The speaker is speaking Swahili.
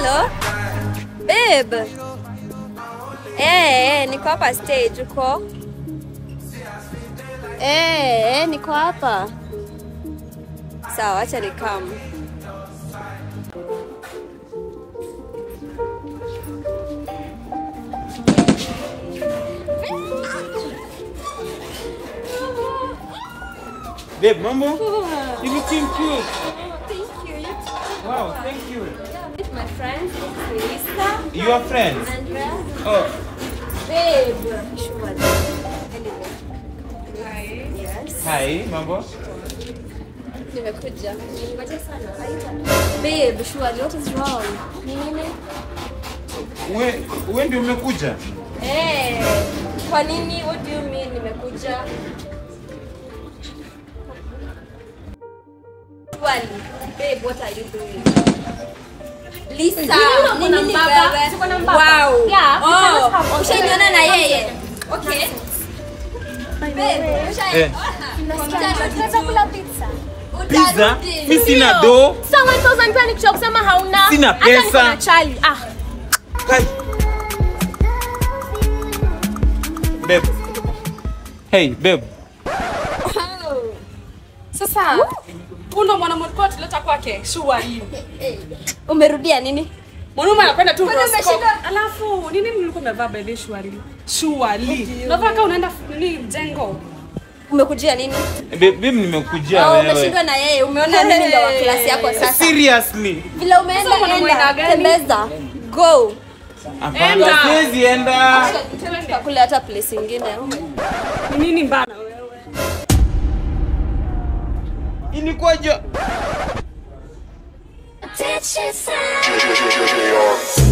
Hello. Babe. Eh, eh, niko hapa stage uko? Eh, eh, niko hapa. Sawa, acha nikam. Babe, mambo? You looking cute. Thank you. You too. Wow, thank you. Meet my friends, Lisa, You are friends? Andrea, Oh, babe. Sure. Anyway. Yes. hi, mambo? Nimekuja. Ningoja sana. Babe, surely what is wrong? Ni nini? We, we ndio umekuja? Eh, kwa nini? What do you mean nimekuja? Surely, babe, what are you doing? Lisa, uko nini na ni mbaba? wewe? Uko na mbaba? Wow. Yeah, we Oh, cannot have all ushaniona the- na yeye. Okay. Babe, ushai- Eh. Tunaweza kula pizza. Pizza? Utarudi. Mi sina Ndio. do. Sasa 1000 pia nikisha kusema hauna. Sina Hata niko pesa. na chali. Ah, Kai. Babe. Hey, babe. Sasa huyu ndo mwanaume tulikuwa tuleta kwake shua hii. Umerudia nini? Mwanaume anapenda tu Kwani Roscoe. umeshinda? Alafu nini mlikuwa mmevaa by the way shwari? Shwari. Unavaa kama unaenda nini mjengo? Umekujia nini? Babe, babe nimekujia Oh, wewe. umeshindwa na yeye. Umeona mimi ndo wa klasi yako sasa. Seriously? Vile umeenda Sasa mwanaume aina enda, gani? tembeza. Go. Hapana, Enda. siwezi enda. Kakule hata place ingine. Ni nini mbana wewe? Ilikuwaje? JJJR.